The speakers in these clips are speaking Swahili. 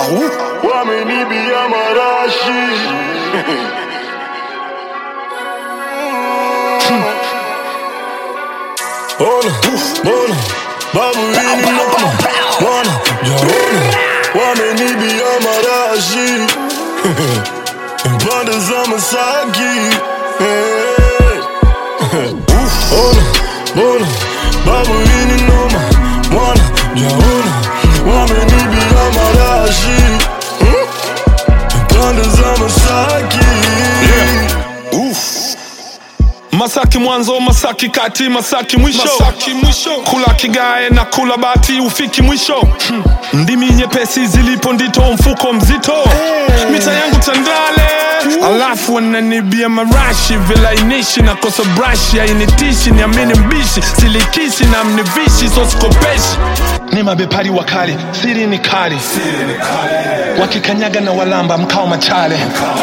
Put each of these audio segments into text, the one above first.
wamenibia marashi Ona, ona, babu hili noma Wana, jaona, wamenibia marashi Pande za Masaki hey. Ona, ona, babu hili noma Wana, jaona, wamenibia marashi Pande za Masaki Masaki mwanzo, Masaki kati, Masaki mwisho, Masaki mwisho. Kula kigae na kula bati, ufiki mwisho. Hmm. Ndimi nyepesi zilipo ndito, mfuko mzito. Mita yangu Tandale, alafu wananibia marashi, vilainishi na kosa brashi, hainitishi, niamini mbishi, silikishi na mnivishi, so sikopeshi. Ni mabepari wakali, siri ni kali, wakikanyaga na walamba mkao machale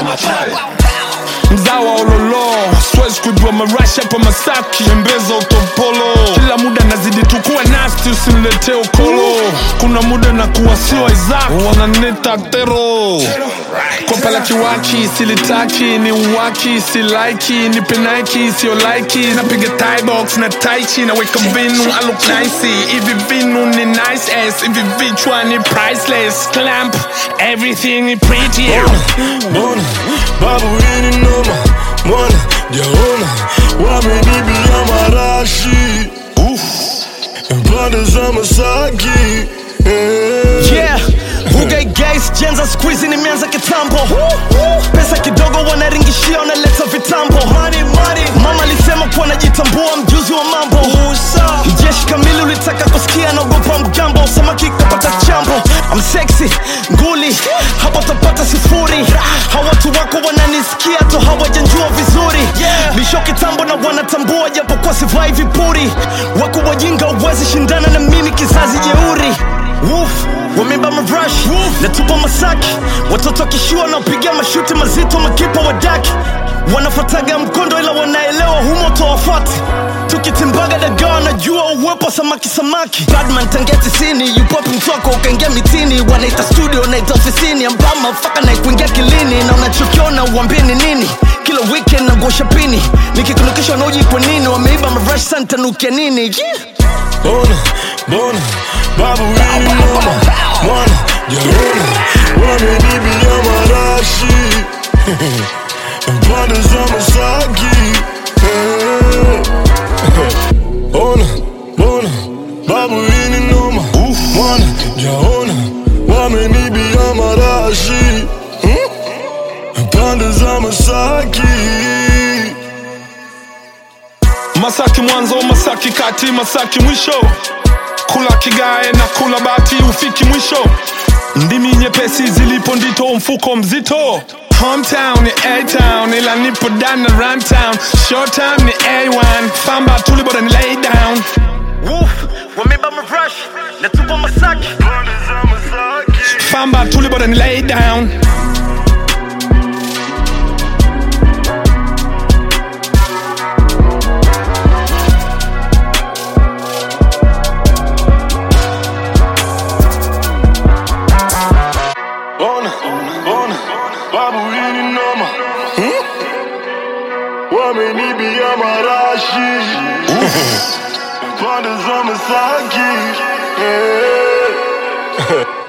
mzawa ololo siwezi kujua marashi hapa masaki embeza utopolo kila muda nazidi tukuwa nasti usiniletee ukolo kuna muda na kuwa sio isaac wananita tero kopa la kiwaki silitaki ni uwaki silaiki ni penaiki sio laiki napiga tibox na taichi naweka vinu I look nice hivi vinu ni nice ass hivi vichwa ni priceless clamp everything is pretty Mbona babu hili noma mwana jaona wamenibia marashi pande za Masaki eh. Yeah, Ruge Gays, Jenza squeezy nimeanza kitambo Pesa kidogo wanaringishia wanaleta vitambo Mama alisema kuwa najitambua mjuzi wa mambo Jeshi kamili ulitaka kusikia naogopa mgambo Samaki kapata chambo I'm sexy, nguli, hapa utapata sifuri Hawa watu wako wananisikia tu hawajanjua vizuri Lisho kitambo na wanatambua japokuwa sivai vipuri Wako wajinga uwezi shindana na mimi kizazi jeuri Woof, wameba marash natupa masaki watoto wakishua wanaopiga mashuti mazito makipa wadaki wanafataga mkondo ila wanaelewa humoto wafati tukitimbaga dagaa wanajua uwepo samaki samaki badman tangia tisini yupopi mtwako ukaingia mitini wanaita studio naita ofisini ambama faka na kuingia kilini na unachokiona uambini nini kila weekend nagosha pini nikikunukisha wanaoji kwa nini wameiba marash santanukia nini yeah. Mbona, mbona babu hili noma mwana jaona wamenibia marashi pande za Masaki eh. Ona, mbona babu hili noma mwana jaona wamenibia marashi pande za Masaki Masaki mwanzo, Masaki kati, Masaki mwisho. Kula kigae na kula bati, ufiki mwisho. Ndimi nyepesi zilipo ndito, mfuko mzito. Hometown ni A-town, ila nipo down na runtown. Short time ni A1, famba tuli bora ni lay down. Woof, wameba marash natupa masaki pande za Masaki Famba tuli bora ni lay down. Ona, ona, babu hili noma hmm? Wamenibia marashi Pande za Masaki eh.